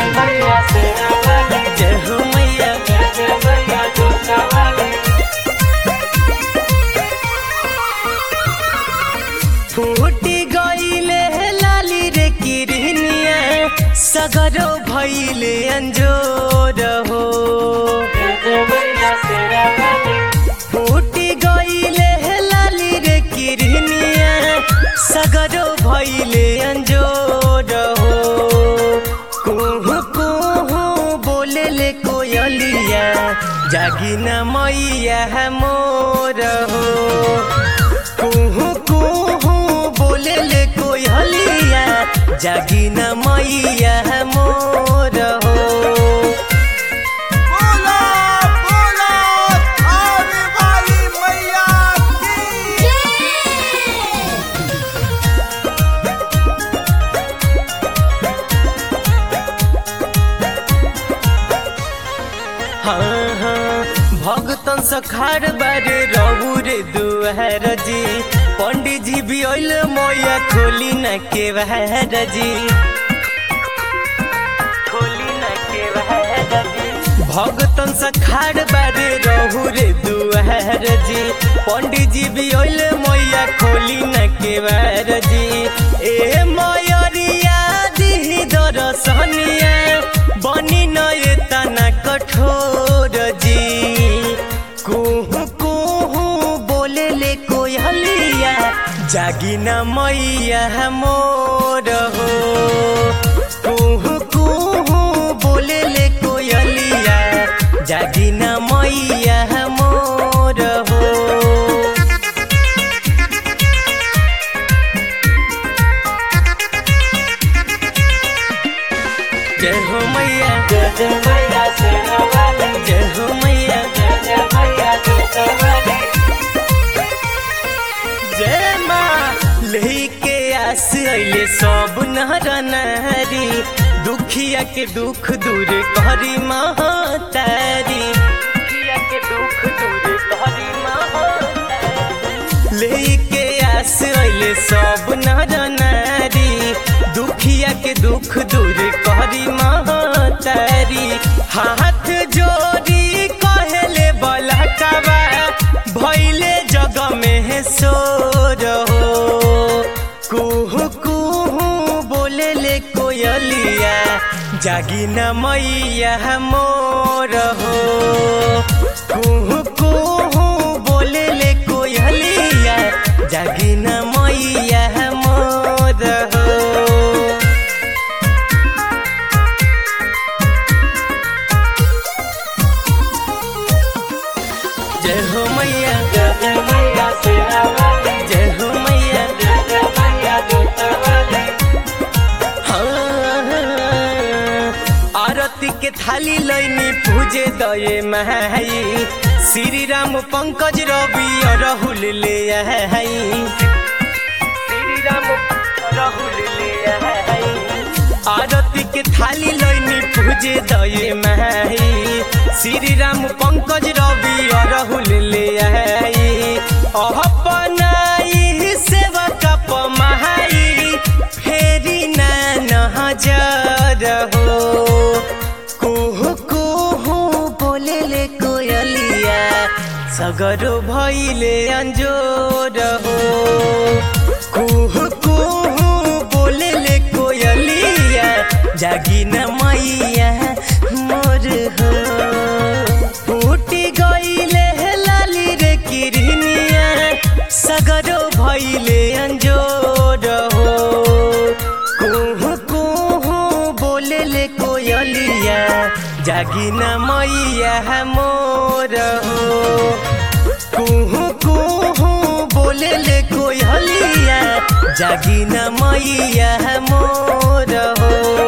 जय हो मैया फूटी गईले लाली रे किरनिया सगरो भइले अंजोर हो फूटी गईले लाली रे किरनिया सगरो भइले अंजोर हो कुहू कुहू बोले ले कोयलिया जागी न मैया मोर हो कुहू कुहू बोले ले कोयलिया जागी न मैया मोर हो बोला बोला आने वाली मैया की हाँ हाँ भगतन सखार बारे रहू रे दुआर जी पंडित जी भी अइल मैया खोली न के बहर जी खोली न के बहर जी भगतन सखार बारे रहू रे दुआर जी पंडित जी भी अइल मैया खोली न के बहर जी ए मयरिया दी दरसनिया बनी न ये तना कठोर जी कुहू कुहू बोले ले कोयलिया जागी न मैया मोर हो कुहू कुहू बोले ले कोयलिया जागी न मैया मोर हो जय हो मैया जय हो मैया जय माँ लेके आस अइले सब नर नारी दुखिया के दुख दूर करी महतारी दुखिया के दुख दूर करी महतारी लेके आस अइले सब नर नारी दुखिया के दुख दूर करी महतारी हाथ जोड़ी कहले बलकवा भैले जग में सोर हो कुहू कुहू बोले ले कोयलिया जागी न मैया मोर हो कुहू कुहू बोले ले कोयलिया जागी न मैया मोर हो जय हो मैया जय हो मैया हाँ, आरती के थाली लैनी पूजे दये माई श्री राम पंकज रवि राहुल ले आई श्री राम राहुल ले आई आरती के थाली लैनी पूजे दये माई श्री राम पंकज रवि राहुल ले आई अपनाई सेवा कप महाई फेरी ना नजर हो कुहू कुहू बोले ले कोयलिया सगरो भइले अंजोर हो कुहू कुहू बोले ले कोयलिया जागी न मैया मोर हो फूटी गईले लाली रे किरनिया सगरो भइले अंजोर हो कुहू कुहू बोले ले कोयलिया जागी न मैया मोर हो कुहू कुहू बोले ले कोयलिया जागी न मैया मोर हो